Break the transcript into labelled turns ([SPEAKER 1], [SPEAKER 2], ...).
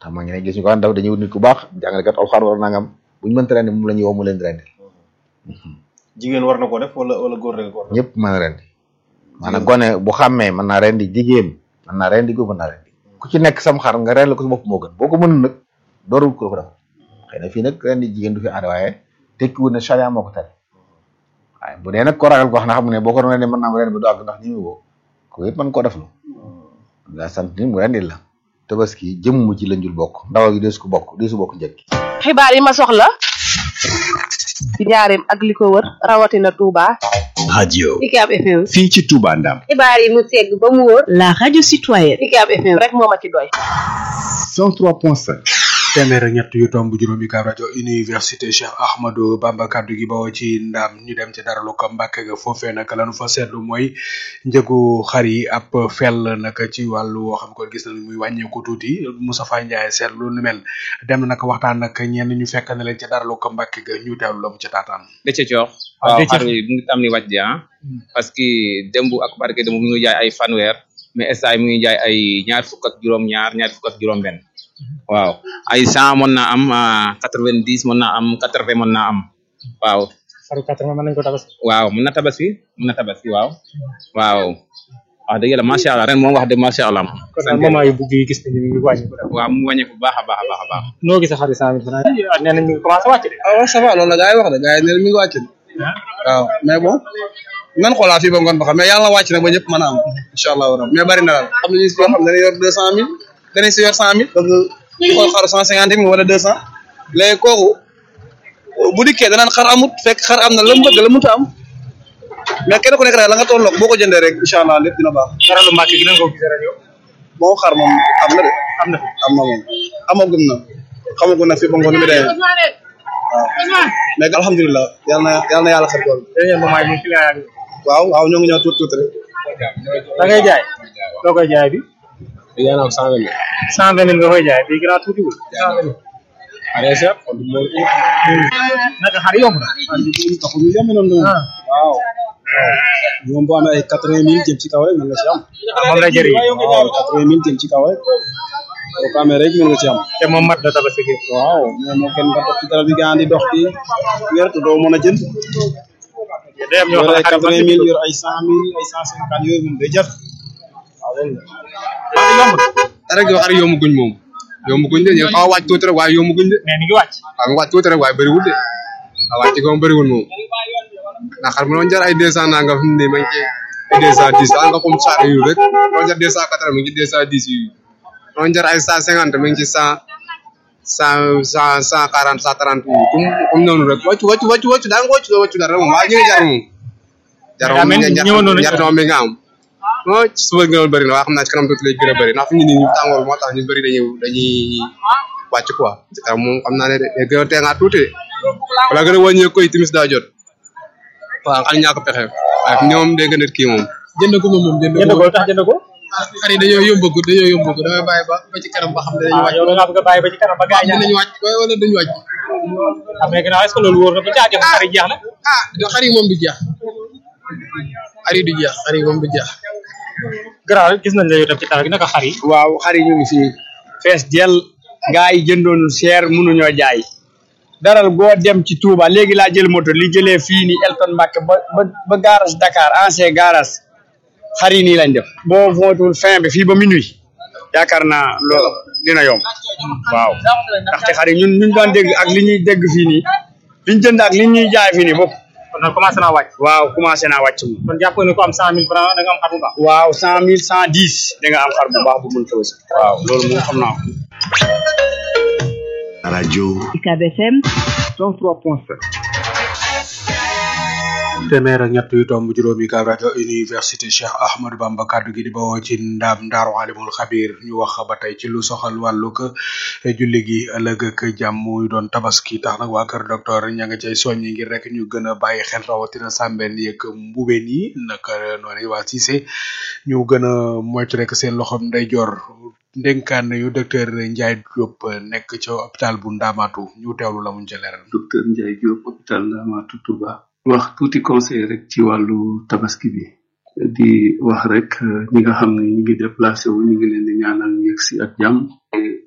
[SPEAKER 1] tax ma ngi ne gis ñu ko daan daw dañuy wut nit ku baax jàngalekat alxuraan wala nangam bu ñu mënta rendi moom la ñuy woo mu leen di rendi
[SPEAKER 2] jigéen war na ko def wala wala góor rek ko war na
[SPEAKER 1] ñëpp mën a rendi maanaam gone bu xàmmee mën naa rendi jigéen mën naa rendi góor mën naa rendi ku ci nekk sam xar nga rendi ko sa bopp moo gën boo ko mënul nag doorul ko ko def xëy na fii nag rendi jigéen du fi aada waaye tekkiwul ne charia moo ko tere waaye bu dee nag ko ragal ko wax na xam ne boo ko doon rendi mën naa rendi ba du àgg ndax ñi mu woo ko yëpp mën koo def lu daa sant ni mu rendil la tabaski jëmm ci lañ jul bokk ndawal gi deesu ko bokk deesu bokk njëkk
[SPEAKER 3] xibaar yi ma soxla ci njaareem ak li ko wër rawatina Touba.
[SPEAKER 4] radio
[SPEAKER 5] UCAB FM.
[SPEAKER 4] fii ci Touba Ndam
[SPEAKER 5] xibaar yi mu segg ba mu wóor.
[SPEAKER 3] la radio citoyenne.
[SPEAKER 5] UCAB FM
[SPEAKER 3] rek moo ma ci doy.
[SPEAKER 4] 103.5
[SPEAKER 6] téeméer ak ñett yu tomb juróomi kaab rajo université Cheikh Ahmadou Bamba kaddu gi bawoo ci ndam ñu dem ci dara lu ko mbàkke ga foofee nag lanu fa seetlu mooy njëgu xar yi ab fel nag ci wàllu woo xam ko gis nañ muy wàññeeku tuuti Moustapha Ndiaye seetlu nu mel dem nag waxtaan nag ñenn ñu fekk na leen ci dara lu ko mbàkke ga ñu teewlu la mu ci taataan
[SPEAKER 7] dëcc coox waaw xar yi mu ngi tam ni wàcc di ah parce que démb ak barke démb mu ngi jaay ay fanweer mais instant mu ngi jaay ay ñaar fukk ak juróom ñaar ñaar fukk ak juróom benn waaw ay cent mën naa am quatre vingt dix mën naa am quatre vingt mën naa am waaw
[SPEAKER 8] xaru quatre vingt mën nañu ko tabaski
[SPEAKER 7] waaw mën na tabaski mën na tabaski waaw waaw wax dëgg yàlla macha allah ren moom wax dëgg macha allah
[SPEAKER 8] kon daal moment yu bugg yi gis nañu mi ngi wàññi ko
[SPEAKER 7] waaw mu wàññeeku bu baax a baax a baax a baax
[SPEAKER 8] noo gis xari cent mille francs nee nañ mi ngi commencé wàcc de
[SPEAKER 9] waaw ça va loolu la gars yi wax de gars yi nee na mi ngi wàcc de waaw mais bon nan xoolaa fii ba ngoon ba xam mais yàlla na wàcc nag ba ñëpp mën a am incha allah rabbi mais bari na daal am nañu si yoo xam ne dañuy yor deux cent mille danañ si yor cent mille bëgg di xool xaru cent cinquante mille wala deux cent léegi kooku bu dikkee danaan xar amut fekk xar am na la mu bëgg la mu ta am mais kenn ku nekk daal la nga tolloog boo ko jëndee rek incha allah lépp dina baax
[SPEAKER 8] dara lu mbàkk gi nan ko gisee ren yow
[SPEAKER 9] moom xar moom am na de
[SPEAKER 8] am na
[SPEAKER 9] am na moom amagum na xamagum na fi ba ngoon mi demee waaw mais alhamdulilah yal na yal na yàlla xar kool
[SPEAKER 8] dernier moment yi moom client yaa ngi
[SPEAKER 9] waaw waaw ñoo ngi ñëw tuuti tuuti rek
[SPEAKER 8] da ngay jaay loo koy jaay bi
[SPEAKER 9] yaa ngi cent vingt
[SPEAKER 8] cent vingt mille nga koy jaay bi gën a tuuti wul cent vingt mille
[SPEAKER 9] allez chef
[SPEAKER 8] naka xar yomb na
[SPEAKER 9] taxul ñu yomb noonu waaw moom boo amee ay quatre vingt mille jëm ci kaw rek mën nga ci am
[SPEAKER 8] moom la jëriñ
[SPEAKER 9] waaw quatre vingt mille jëm ci kaw rek boo ko amee rek mën nga ci am
[SPEAKER 8] te moom mat na tabaski gi
[SPEAKER 9] waaw mais moo kenn nga topp ci dara bi gaa di dox di yor te doo mën a jënd
[SPEAKER 8] day am ñoo
[SPEAKER 9] yor
[SPEAKER 8] xam
[SPEAKER 9] ay
[SPEAKER 8] ne
[SPEAKER 9] quatre vingt mille yor ay cent mille ay cent cinquante yooyu moom day jar waaw loolu la rek yow ar yomb guñ moom yomb guñ de xaw a wàcc tuuti rek waaye yomb guñ de
[SPEAKER 8] mais mi ngi wàcc
[SPEAKER 9] waaw nga wàcc tuuti rek waaye bëriwul de waaw wàcc ko moom bëriwul moom ndax xar mu doon jar ay deux cent nangam fi mu ne ma ngi ci ay deux cent dix daal nga comme saar yu rek doon jar deux cent quatre mi ngi deux cent dix yu doon jar ay cent cinquante mi ngi ci cent cent cent cent quarante cent trente yi comme comme noonu rek wàccu wàccu wàccu wàccu daa nga wàccu wàccu dara moom waaye ñu ngi jar moom jar
[SPEAKER 8] daa
[SPEAKER 9] moom
[SPEAKER 8] mel ni
[SPEAKER 9] jar
[SPEAKER 8] ñëwoon noonu
[SPEAKER 9] jar moom mi nga am non suba nga bëri na waa xam naa ci kanam tuuti lay gën a bëri ndax fi ñu nii tàngoor moo tax ñu bëri dañuy dañuy wàcc quoi ci kanam moom xam naa ne de day gën a teengaat tuuti de wala gën a wàññeeku koy timis daa jot waaw xal ñàkk pexe waaye fi ñoom day gën a kii moom jënd ko moom moom jënd
[SPEAKER 8] jënd ko tax jënd ko
[SPEAKER 9] xar yi dañoo yombagu dañoo yombagu damay bàyyi ba ba ci kanam ba xam ne dañuy
[SPEAKER 8] ah
[SPEAKER 9] wàcc
[SPEAKER 8] yow da ngaa bëgg a bàyyi ba ci kanam ba gars yi ñaan
[SPEAKER 9] dinañ wàcc wala duñu wàcc
[SPEAKER 8] xam ne gannaaw est ce que loolu wóor na ba caagin xar yi jeex na
[SPEAKER 9] ah xar yi moom du jeex xar yi du jeex xar yi moom du jeex
[SPEAKER 8] gannaaw gis nañ la yow tam ci taal gi naka xar yi
[SPEAKER 10] waaw xar yi ñu ngi fii fees del gaa yi jëndoon seer mënuñoo jaay daral goo dem ci Touba léegi laa jël moto li jëlee fii nii Elton Mbacke ba ba ba garas Dakar ancien garas xar yi nii lañ def boo mootul fin bi fii ba minuit yaakaar naa loolu dina yomb waaw ndaxte xar yi ñun ñu daan dégg ak li ñuy dégg fii nii liñ jënd ak li ñuy jaay fii nii bopp
[SPEAKER 8] kon nag commencé naa wàcc
[SPEAKER 10] waaw commencé naa wàcc moom
[SPEAKER 8] kon jàpp ne ko am cent mille francs da nga am xar bu baax
[SPEAKER 10] waaw cent mille cent dix da nga am xar bu baax bu mën tabaski waaw loolu moom xam naa ko
[SPEAKER 4] radio
[SPEAKER 3] UCAB FM
[SPEAKER 4] 103.5
[SPEAKER 6] téeméer ak ñett yu tomb juróomi kaab rajo université Cheikh Ahmadou Bamba kaddu gi di bawoo ci ndaam ndaaru alimul xabir ñu wax ba tey ci lu soxal wàllu ko julli gi ëllëg ak jàmm muy doon tabaski tax nag waa kër docteur ña nga cay soññi ngir rek ñu gën a bàyyi xel rawatina sàmbeen yeeg mbubeen yi naka noonu waa Cissé ñu gën a moytu rek seen loxom ndeyjoor ndénkaan yu docteur Ndiaye Diop nekk ca hôpital bu Ndamatu ñu teewlu la muñ ca leeral
[SPEAKER 11] docteur Ndiaye Diop hôpital Ndamatu Touba wax tuuti conseil rek ci wàllu tabaski bi di wax rek ñi nga xam ne ñu ngi déplacé wu ñu ngi leen di ñaanal ñu yegg si ak jàmm